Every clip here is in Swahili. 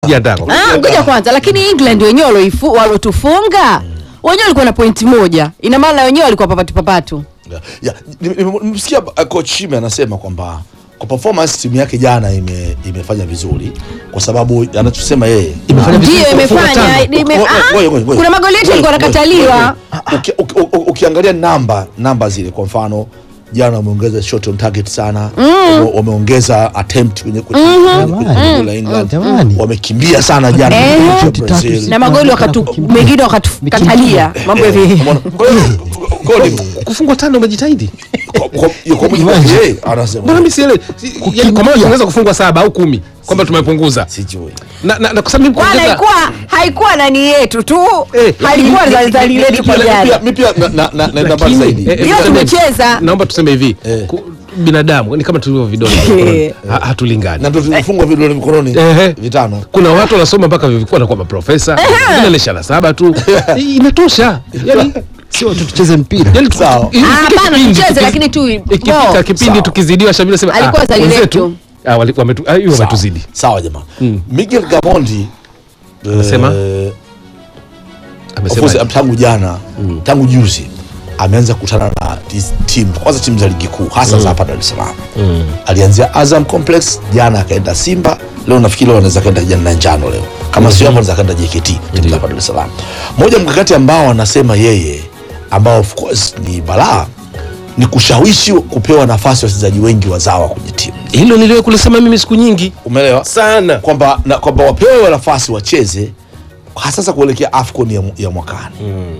Jiandaa kwa- Ah, ngoja kwanza, lakini England wenyewe walioifu- waliotufunga wenyewe walikuwa na pointi moja, ina maana wenyewe walikuwa papatu papatu. Ya, ni- ni- nimemsikia uh, coach Shime anasema kwamba kwa performance timu yake jana ime, imefanya vizuri kwa sababu anachosema yeye Imefanya vizuri Ndio kwa kufunga imefanya tano. ime- Ngoja, ah, ngoja, ngoja, ngoja. kuna magoli yetu yalikuwa Ngoja, yanakataliwa. ngoja. Uki- uki- uki- ukiangalia namba namba zile kwa mfano jana wameongeza shot on target sana wame- wameongeza attempt kwenye kwenye- kwenye- kwenye goli la England Jamani. wamekimbia sana jana Eh. kwenye Shoti tatu Brazil. na magoli wakatu mengine wakatukatalia mambo Eh, hivi. umeona? Kwa hiyo goli kufungwa tano umejitahidi kwa- kwa- kwa mujibu wake yeye anasema mbona mimi sielewi Si- yaani kwa maana tunaweza kufungwa saba au kumi kwamba tumepunguza sijui na, na, na kwa sababu mimi Wala kuongeza- haikuwa haikuwa nani yetu tu Eh, halikuwa lakini- zalizali letu Mi pia- mi pia- pajana mi pia na- na- na- naenda mbali lakini, zaidi eh, eh, Ila tuseme- tumecheza. naomba tuseme hivi Eh. ku- binadamu ni kama tulivyo vidole ha, hatulingani na ndo tulifungwa vidole mikononi Ehe. vitano kuna watu wanasoma mpaka vivikuwa nakuwa maprofesa vile ni shahada saba tu I- inatosha yani sio watu tucheze mpira yani tu- Sawa. ifike Ah, hapana, kipindi tucheze, tukiz- lakini tu- ikifika Mo. kipindi Sawa. tukizidiwa shabili sema Alikuwa zali letu. wametuzidi sawa jamaa Miguel Gamondi Amesema? eh, amesema of course, tangu jana tangu juzi ameanza kukutana na hizi timu kwanza timu za ligi kuu hasa za hapa Dar es Salaam alianzia Azam Complex jana akaenda Simba leo nafikiri leo anaweza kaenda jana na njano leo kama sio hapo anaweza kaenda JKT timu za hapa Dar es Salaam moja mkakati ambao anasema yeye ambao of course ni balaa ni kushawishi kupewa nafasi wachezaji wengi wazawa kwenye timu hilo niliwe kulisema mimi siku nyingi umeelewa sana kwamba na, kwamba wapewe nafasi wacheze hasa sasa kuelekea AFCON ya, ya mwakani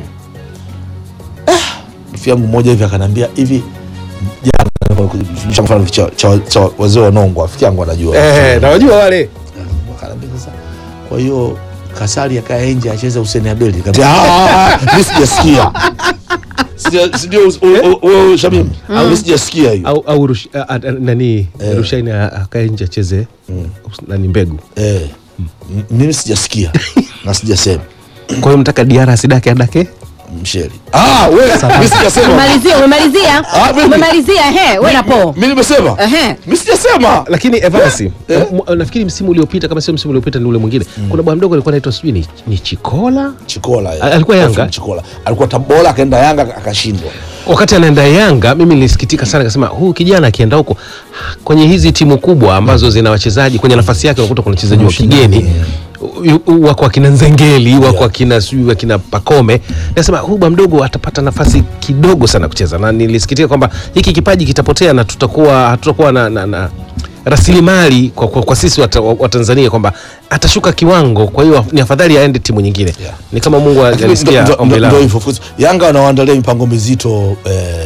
rafiki yangu mmoja hivi akaniambia hivi jana kujulisha mfano cha, cha, cha wazee wa Nongwa rafiki yangu anajua eh, nawajua wale Akaniambia sasa kwa hiyo Kasari akae nje acheze Hussein Abeli Nikamwambia, "Ah, mimi sijasikia Sija- sijui wewe Shamim mimi sijasikia hiyo au, au rush, a, a, nani rushaini a- akae nje acheze nani mbegu eh m- mimi sijasikia na sijasema kwa hiyo mtaka diara asidake adake msheri ah wewe mimi sijasema Umemalizia, umemalizia, Ah, mimi- umemalizia. He, we na po. mimi nimesema Ehe. mimi sijasema lakini Evansi m- nafikiri msimu uliopita kama sio msimu uliopita ni ule mwingine kuna bwana mdogo alikuwa anaitwa sijui ni, ni Chikola Chikola ya. Al- alikuwa Yanga? Alfred Chikola alikuwa Tabora akaenda Yanga akashindwa wakati anaenda Yanga mimi nilisikitika sana, kasema huyu kijana akienda huko kwenye hizi timu kubwa ambazo zina wachezaji kwenye nafasi yake, unakuta kuna wachezaji wa kigeni u- u- wako akina Nzengeli wako akina sijui akina Pakome, nasema huyu bwa mdogo atapata nafasi kidogo sana kucheza, na nilisikitika kwamba hiki kipaji kitapotea na tutakuwa hatutakuwa na, na, na rasilimali kwa, kwa, kwa sisi wa, wa Tanzania kwamba atashuka kiwango, kwa hiyo ni afadhali aende timu nyingine Yeah. ni kama Mungu alisikia Ndo- ombi ndo- lao. ndo hivyo of course. Yanga wanaoandalia mipango mizito eh,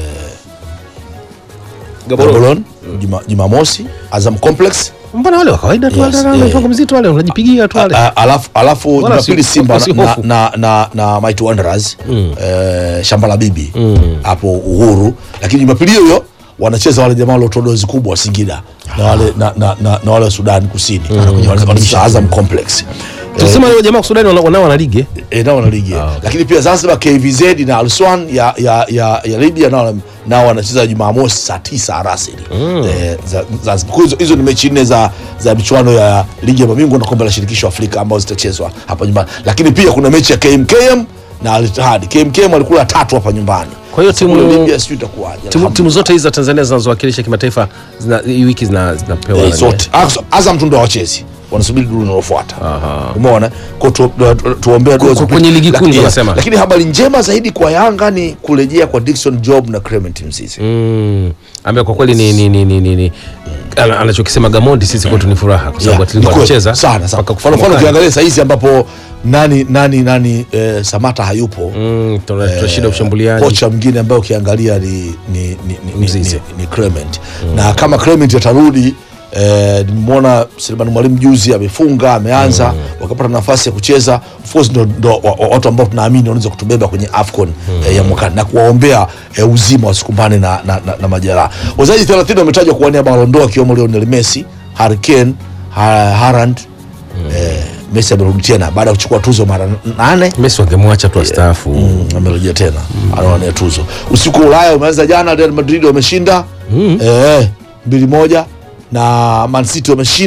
Gaborone Juma- Jumamosi Azam Complex Mbona wale wa kawaida tu Yes, wale wale eh. mpango mzito wale unajipigia tu wale. A- a- alafu alafu Wala Jumapili si- Simba si na, hofu. na, na, na Mighty Wanderers eh, shamba la bibi hapo Uhuru, lakini Jumapili hiyo hiyo wanacheza wale jamaa waliotoa dozi kubwa wa Singida na wale na, na, na, na wale wa Sudan Kusini Wana- wanacheza Azam Complex Tusema leo jamaa wa Sudani wana- wanao wana ligi. eh? e, nao wana ligi lakini pia Zanzibar KVZ na Alswan ya, ya, ya, ya Libya nao nao wanacheza Jumamosi saa tisa alasiri eh, za- Zanzibar. Kwa hizo hizo ni mechi nne za, za michuano ya ligi ya mabingwa na kombe la shirikisho Afrika ambazo zitachezwa hapa nyumbani, lakini pia kuna mechi ya KMKM na Al Ittihad. KMKM walikula tatu hapa nyumbani. Kwa hiyo Sasa timu- kule Libya sijui itakuwaje. Timu, timu zote hizi za Tanzania zinazowakilisha kimataifa zina, hii wiki zina, zinapewa Eh, nani? zote Az- Azam tu ndo hawachezi wanasubiri duru linalofuata umeona Kwa tu- tu- tu- tuombea dua Ku- za- kwenye ligi kuu Lakini- ndio nasema. lakini habari njema zaidi kwa Yanga ni kurejea kwa Dickson Job na Clement Mzize Mm, ambaye kwa kweli ni, ni, ni, ni, ni, ni ana- anachokisema Gamondi sisi kwetu ni furaha kwa sababu Yeah, tulikuwa ni kweli. tunacheza sana sana mpaka Kwa mfano kufika ukiangalia saa hizi ambapo nani nani nani eh, Samata hayupo Mm, tuna tuna shida ya ushambuliaji. kocha mwingine ambaye ukiangalia ni, ni, ni, ni, ni, Mzize. ni, ni Clement na kama Clement atarudi eh, nimeona Selemani Mwalimu juzi amefunga ameanza wakapata nafasi ya kucheza of course ndo, ndo wa- wa- watu ambao tunaamini wanaweza kutubeba kwenye AFCON eh, ya mwakani na kuwaombea eh, uzima wasikumbane na, na, na, na majeraha wachezaji 30 wametajwa kuwania Ballon d'Or akiwemo Lionel Messi Harry Kane Ha- Haaland eh, Messi amerudi tena baada ya kuchukua tuzo mara nane Messi wangemwacha tu astaafu. Mm, amerejea tena anawania tuzo. Usiku wa Ulaya umeanza jana, Real Madrid wameshinda eh, mbili moja na Man City wameshinda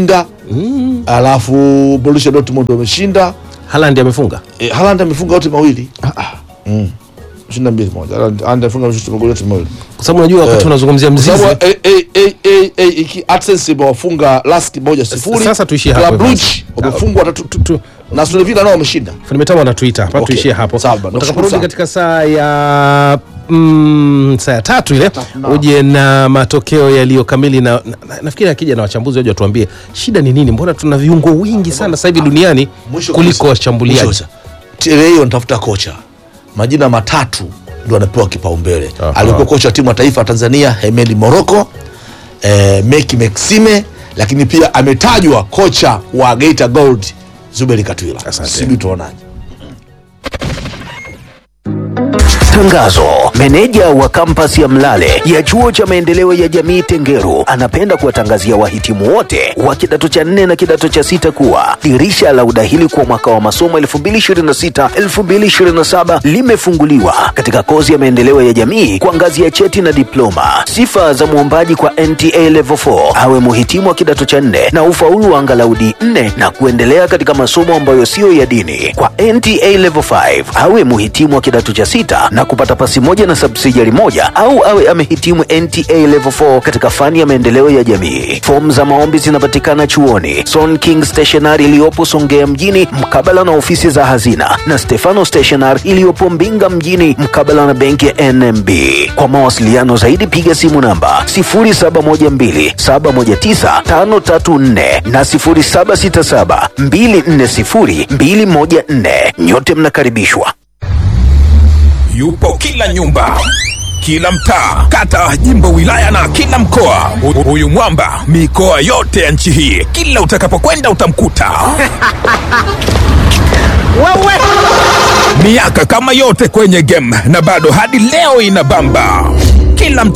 alafu Borussia Dortmund wameshinda Haaland amefunga e, Haaland amefunga yote mawili mm. shinda mbili moja Haaland Haaland amefunga magoli yote mawili kwa sababu unajua wakati Eh. tunazungumzia Kwa mzizi sababu eh, eh, eh, eh, eh, iki Arsenal imewafunga Lask moja sifuri Sasa tuishie hapo Club basi. Brugge wamefungwa tatu tu- tu- na Aston Villa nao wameshinda Funimetamu anatuita hapa Okay. tuishie hapo Sawa, bwana. utakaporudi Nakushukuru katika saa ya mm, saa ya tatu ile uje na matokeo yaliyo kamili na, na, na nafikiri akija na wachambuzi waje watuambie shida ni nini mbona tuna viungo wingi sana sasa hivi duniani Mwisho kuliko kabisa. washambuliaji Mwisho kabisa. TRA wanatafuta kocha majina matatu ndio anapewa kipaumbele Aha. alikuwa kocha wa timu ya taifa ya Tanzania Hemedi Moroko eh, Meki Maxime lakini pia ametajwa kocha wa Geita Gold Zuberi Katwila Asante. sijui tuonaje Tangazo. Meneja wa kampasi ya Mlale ya chuo cha maendeleo ya jamii Tengeru anapenda kuwatangazia wahitimu wote wa kidato cha nne na kidato cha sita kuwa dirisha la udahili kwa mwaka wa masomo 2026-2027 limefunguliwa katika kozi ya maendeleo ya jamii kwa ngazi ya cheti na diploma. Sifa za mwombaji kwa NTA Level 4 awe muhitimu wa kidato cha nne na ufaulu wa angalau D4 na kuendelea katika masomo ambayo siyo ya dini. Kwa NTA Level 5 awe muhitimu wa kidato cha sita na kupata pasi moja na subsidiary moja au awe amehitimu NTA Level 4 katika fani ya maendeleo ya jamii. Fomu za maombi zinapatikana chuoni Son King Stationery iliyopo Songea mjini mkabala na ofisi za hazina na Stefano Stationery iliyopo Mbinga mjini mkabala na benki ya NMB. Kwa mawasiliano zaidi piga simu namba 0712719534 na 0767240214. Nyote mnakaribishwa. yupo kila nyumba kila mtaa kata jimbo wilaya na kila mkoa Hu- huyu mwamba mikoa yote ya nchi hii kila utakapokwenda utamkuta miaka kama yote kwenye game na bado hadi leo inabamba kila mta